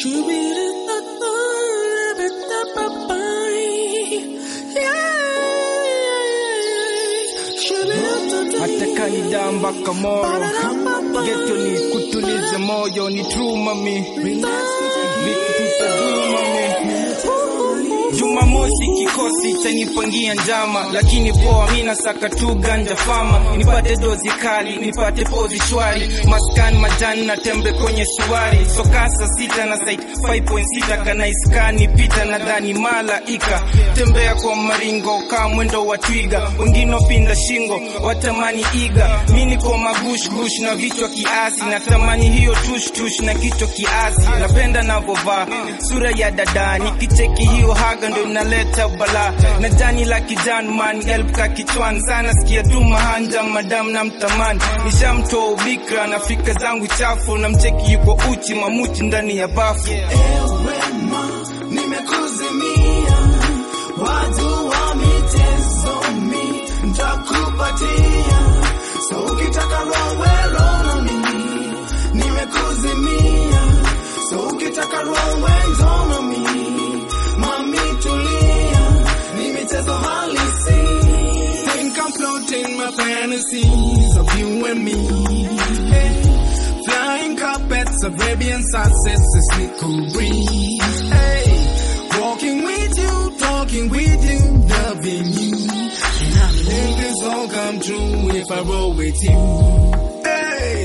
hata kanida mpaka moro geto ni kutulize moyo ni true mami vitu tutaduma mami Jumamosi kikosi chanipangia njama, lakini poa, mina saka tu ganja fama, nipate dozi kali, nipate pozi shwari, maskani majani na tembe kwenye suwari, sokasa sita na site 5.6 kana iskani pita nadhani malaika, tembea kwa maringo kaa mwendo wa twiga, wengine pinda shingo watamani iga, mi niko magush gush na vichwa kiasi, natamani hiyo tush tush na kichwa kiasi, napenda navovaa sura ya dada, nikicheki hiyo haga ndo inaleta bala na jani la kijani man help ka kichwani sana sikia tu mahanja madam na mtamani nishamtoa ubikra na fika zangu chafu na mcheki yuko uchi mamuchi ndani ya bafu Wema, nimekuzimia watu wa michezo mi ntakupatia so ukitaka rowe na mimi nimekuzimia so ukitaka rowe na mimi mami tulia ni michezo halisi think I'm floating my fantasies of you and me hey. Flying carpets, Arabian sunsets, a cool breeze. Hey, walking with you, talking with you, loving you. And I think this all come true if I roll with you. Hey,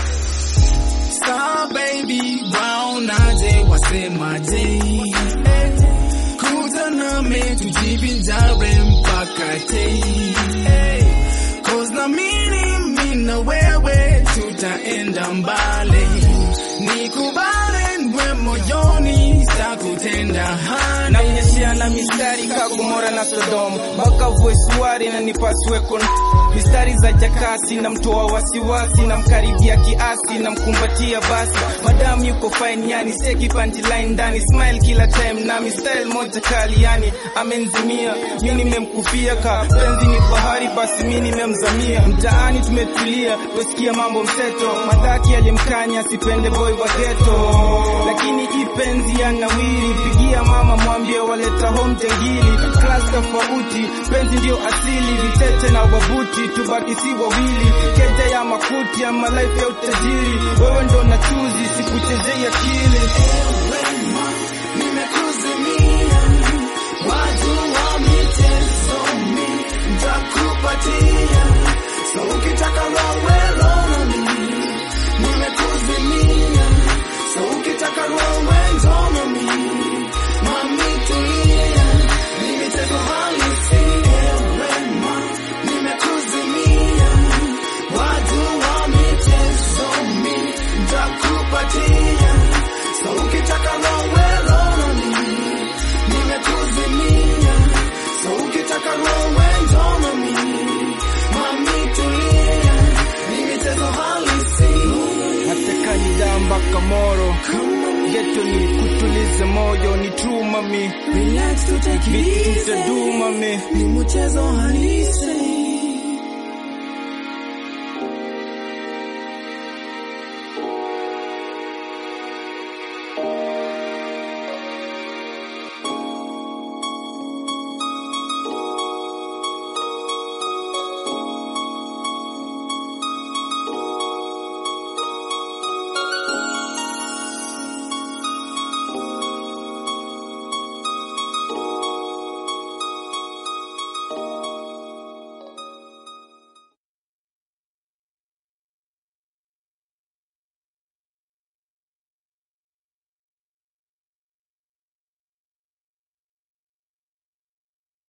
star baby, brown aje, wasemaje. Hey, kuja nami tujivinjari mpaka te. Hey, cause na mimi mimi na wewe tutaenda mbali, nikubale ndwe moyoni, sitakutenda hani. namnyeshea na mistari kagomora na Sodom mpaka voisuari na nipasue kon mistari za jakasi na mtoa wasiwasi na mkaribia kiasi na mkumbatia basi madamu yuko fine yani seki punchline ndani smile kila time na style moja kali yani amenizimia mi nimemkufia ka penzi ni bahari basi mi nimemzamia mtaani tumetulia tusikia mambo mseto madhaki alimkanya sipende boy wa ghetto lakini hii penzi ya nawiri pigia mama mwambie waleta home jangili class tofauti penzi ndio asili vitete na wabuti tubaki si wawili keja ya makuti ama life ya utajiri wewe ndo na chuzi sikuchezei akili Wema, nimekuzimia watu wa michezo mi ntakupatia so ukitaka rowe na mimi nimekuzimia so ukitaka rowe na mimi mami tulia ni michezo halisi Wema, nimekuzimia watu wa michezo mi ntakupatia so ukitaka rowe na mimi nimekuzimia so ukitaka rowe na mimi mami tulia ni michezo halisi hata kanida mpaka moro geto ni kutulize moyo ni true mami relax to take it vitu easy tutaduma mami ni mchezo halisi